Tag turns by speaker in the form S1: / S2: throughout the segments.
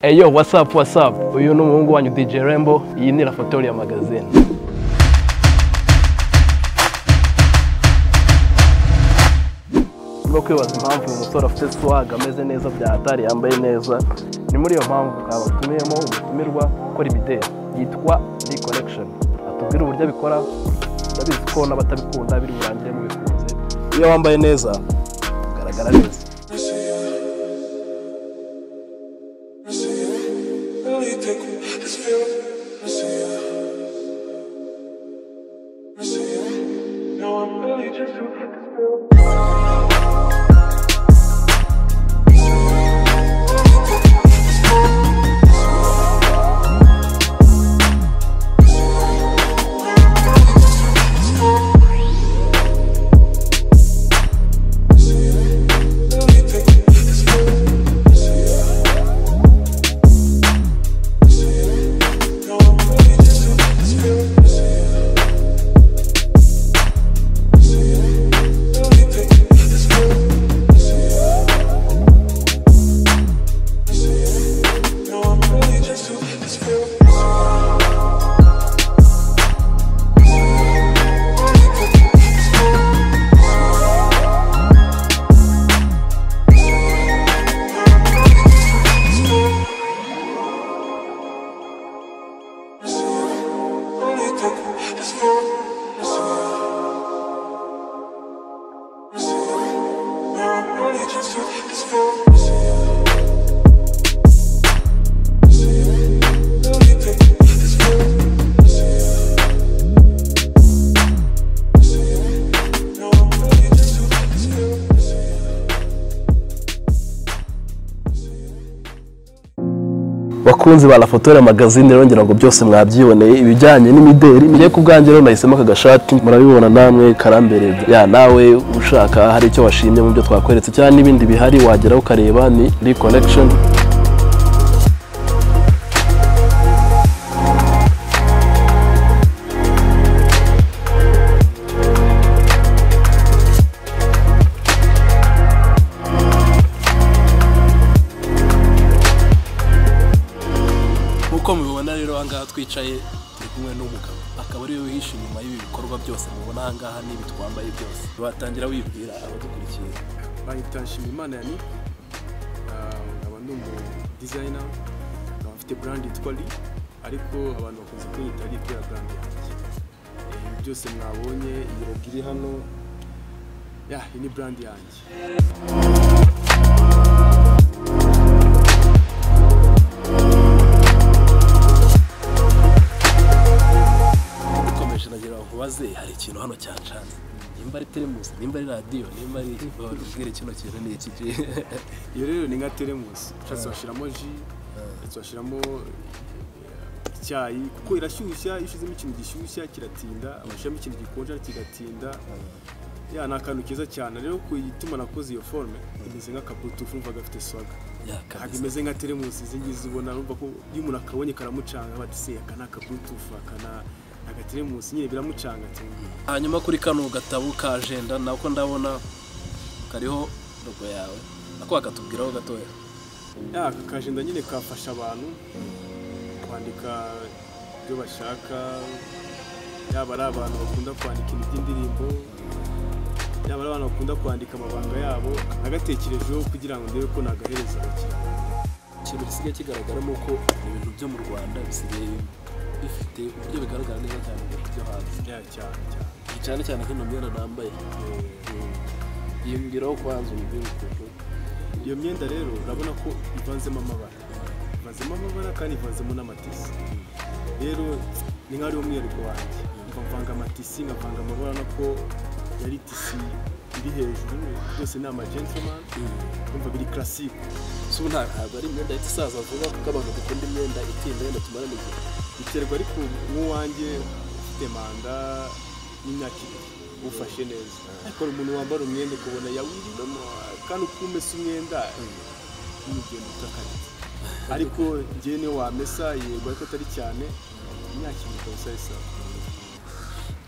S1: Eyo wasapu wasapu uyu ni umuhungu wanyu DJ Rembo iyi ni Rafatoriya magazine no kwibaza impamvu uyu musore afite swaga ameze neza bya hatari yambaye neza ni muri iyo mpamvu babatumiyemo umutumirwa ukora imideli yitwa D Collection atubwira uburyo abikora ndabizi ko n'abatabikunda biri burangire mubikunze iyo wambaye neza ugaragara neza
S2: I see you. Really take me. It's feeling. I see you. I see you. No, I'm really just too hit this feeling. Really take me. It's feeling. I see you. No, I'm really just too hit this feeling. I see you. I see you. Really take me. It's feeling. I see you. I see you. No, I'm really just too hit this feeling. I see you. I see you. Really take me. It's feeling. I see you. I see you. No, I'm really just too hit this feeling. I see you. I see you. Really take me. It's feeling. I see you. I see you. No, I'm really just too hit this feeling. I see you.
S1: bakunzi ba Rafatora magazine rongera ngo byose mwabyiboneye ibijyanye n'imideri njye ku bwanjye rero nahisemo aka gashati murabibona namwe karambereye ya nawe ushaka hari icyo washimye mu byo twakweretse cyangwa n'ibindi bihari wagera ukareba ni re collection nk'uko mubibona rero ahangaha twicaye turi kumwe n'umugabo akaba ariwe wihishe inyuma y'ibi bikorwa byose mubona ahangaha n'ibi twambaye byose watangira wibwira abadukurikiye
S3: bahita Nshimiyimana Yani nkaba ndi umu designer nkaba mfite brand yitwa Lee ariko abantu bakunze kunyita Lee kubera brand yanjye Eh, ibi byose mwabonye iyi logo iri hano ya iyi ni brand yanjye
S1: dukomeje nagira ngo nkubaze hari ikintu hano cyacanze nimba ari telemusi nimba ari radiyo nimba ari ubwire kino kintu ni iki
S3: iyo rero ni nka teremusi ushatse washyiramo ji ushatse washyiramo eh, icyayi kuko irashyushya iyo ushyizemo ikintu gishyushya kiratinda abashyiramo ikintu gikonja kigatinda ya ni akantu keza cyane rero ku ituma nakoze iyo forme imeze nk'akabutufu umva gafite swaga ntabwo
S1: yakabise
S3: imeze nka teremusi izi ngizi ubona urumva ko iyo umuntu akabonye karamucanga aba ati se aka ni akabutufu aka ni agateremusi nyine biramucanga cyane
S1: hanyuma kuri kano gatabo ka ajenda nako ndabona kariho rogo yawe ako wakatubwiraho gatoya
S3: ya aka kajenda nyine kafasha abantu kwandika ibyo bashaka yaba ari abantu bakunda kwandika iby'indirimbo yaba ari abantu bakunda kwandika amabanga yabo nagatekerejeho kugira ngo ndebe ko nagahereza abakiriya
S1: ikintu gisigaye kigaragaramo ko ibintu byo mu rwanda bisigaye bifite uburyo bigaragara neza cyane mu bihugu byo hanze
S3: Ya, cyane cyane
S1: cyane cyane nk'ino myenda nambaye yiyongeraho kubanza umubyimukuru
S3: iyo myenda rero urabona ko ivanzemo amabara ivanzemo amabara kandi ivanzemo n'amatisi rero ni nk'aho ari umwihariko wanjye nkavanga amatisi nkavanga amabara no ko yari tisi iri hejuru byose ni amagentlman umva biri classique
S1: so nta- ntabwo ari imyenda ihita isaza vuba kuko abantu dukunda imyenda itinda yenda tumarana igihe
S3: biterwa ariko nk'uwanjye ufite manda y'imyaka ibiri ufashe neza ariko hari umuntu wambara umwenda ukabona yawiriramo kandi uko umesa umwenda n'umugenda utakariye ariko njyewe niyo wamesa yego ariko atari cyane imyaka ibiri ikaba isa isaha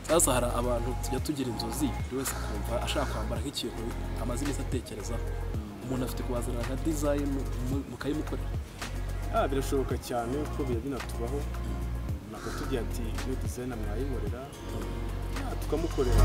S1: sasa hari abantu tujya tugira inzozi buri wese akumva ashaka kwambara nk'ikintu amaze iminsi atekereza umuntu afite kubazanira nka dizayini mukayimukorera
S3: Ah, birashoboka cyane ko biba binatubaho ntabwo tugira ati iyo dizayina mwayinkorera ah, tukamukorera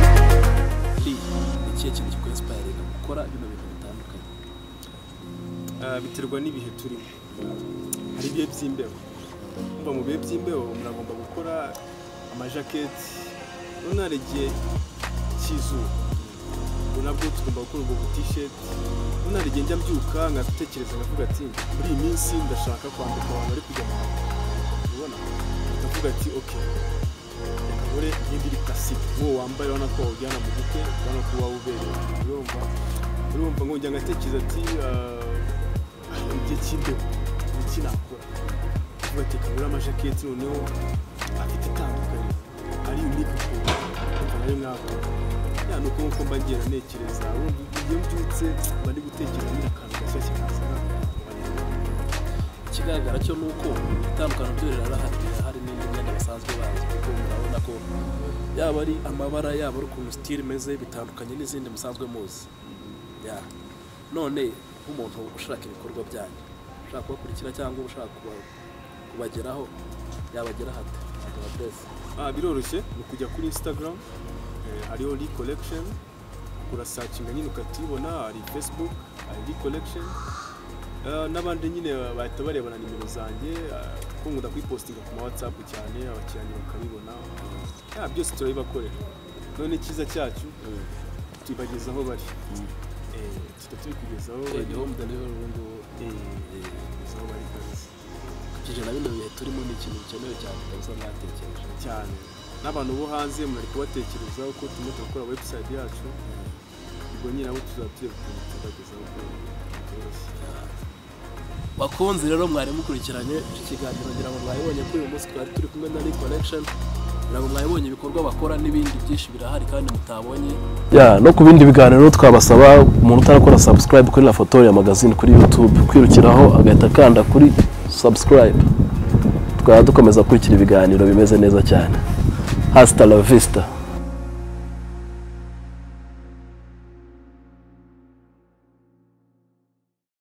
S1: Lee, ni ikihe kintu kikwensipayiringa gukora bino bintu bitandukanye
S3: Ah, biterwa n'ibihe turimo hari ibihe by'imbeho umva mu bihe by'imbeho umuntu agomba gukora amajaketi none hari igihe cy'izuba ubu nabwo tugomba gukora ubwo butisheti none hari igihe njya mbyuka nkatekereza nkavuga ati muri iyi minsi ndashaka kwambika abantu bari kujya mu mahanga ubona ndavuga ati oke reka nkore nk'indi iri pasike wowe wambaye urabona ko wawujyana mu bukwe urabona ko waba ubereye urumva urumva nkongera ngatekereza ati "Ah, igihe cy'imbeho iki nakora tugateka muri amajaketi noneho afite itandukanye ari unique ukuntu ariko nayo mwakora ya ni uko nk'uko mba ngenda ntekereza ubundi iyo mbyutse mba ndi gutekereza nyine akantu gashya kikaza
S1: ikigaragara cyo ni uko itandukano ryo rirahari rirahari n'indi myenda basanzwe bazi kuko murabona ko yaba ari amabara yaba ari ukuntu sitiri imeze bitandukanye n'izindi musanzwe muzi Ya. none nk'umuntu ushaka ibikorwa byanyu ushaka kubakurikira cyangwa ushaka kuba- kubageraho yabageraho ate adresi
S3: Ah, biroroshye ni ukujya kuri instagram eh, hariho lee collection urasacinga nyine ukatibona hari facebook hari lee collection Ah, n'abandi nyine bahita barebana nimero zanjye ah, kuko nkunda kuyipostinga ku ma whatsapp cyane abakiriya bakabibona Ah, byose turabibakorera none icyiza cyacu tubageza aho bari Eh, tuba tubikugezaho
S1: ni
S3: bari
S1: home delivery ubu ngubu
S3: Eh, tubikugezaho bari kabisa
S1: ijana bino bihe turimo ni ikintu gikenewe cyane kabisa mwatekereje
S3: cyane n'abantu bo hanze murari kubatekerezaho ko turimo turakora website yacu ubwo nyine abo tuzatuye tuzagezaho ko byoroshye
S1: bakunzi rero mwari mukurikiranye iki kiganiro ngira ngo mwabibonye kuri uyu munsi twari turi kumwe na Lee Connection ngira ngo mwabibonye ibikorwa bakora n'ibindi byinshi birahari kandi mutabonye
S4: ya no ku bindi biganiro twabasaba umuntu utarakora subscribe kuri la foto ya magazine kuri youtube kwirukiraho agahita akanda kuri subscribe tukaba dukomeza gukurikira ibiganiro bimeze neza cyane hasita la vista